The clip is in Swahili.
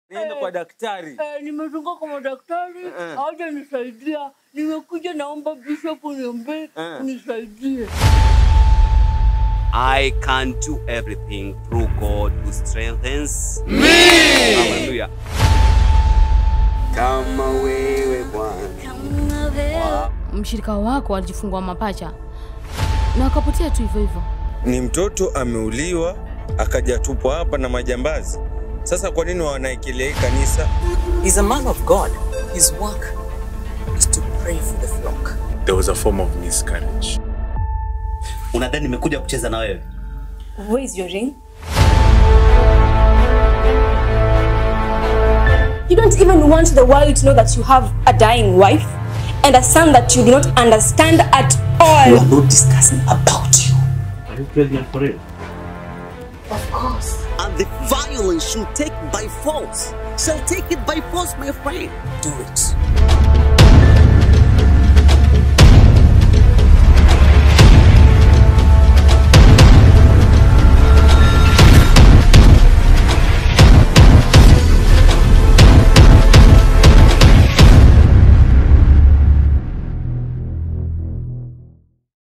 niende kwa daktari. Eh, nimezunguka kwa madaktari Eh. hawajanisaidia. Nimekuja naomba bishop uniombe Eh. unisaidie. I can do everything through God who strengthens me. Hallelujah. kama wewe Bwana. mshirika wako alijifungua mapacha na akapotea tu hivyo hivyo. Ni mtoto ameuliwa akajatupwa hapa na majambazi. Sasa kwa nini wanaekelea hii kanisa? He's a man of God. His work is to pray for the flock. there was a form of miscarriage. unadhani nimekuja kucheza na wewe Where is your ring? You don't even want the world to know that you have a dying wife and a son that you do not understand at we all. are not discussing about you Are you pregnant for real? Of course. and the violence you take by force shall take it by force my friend do it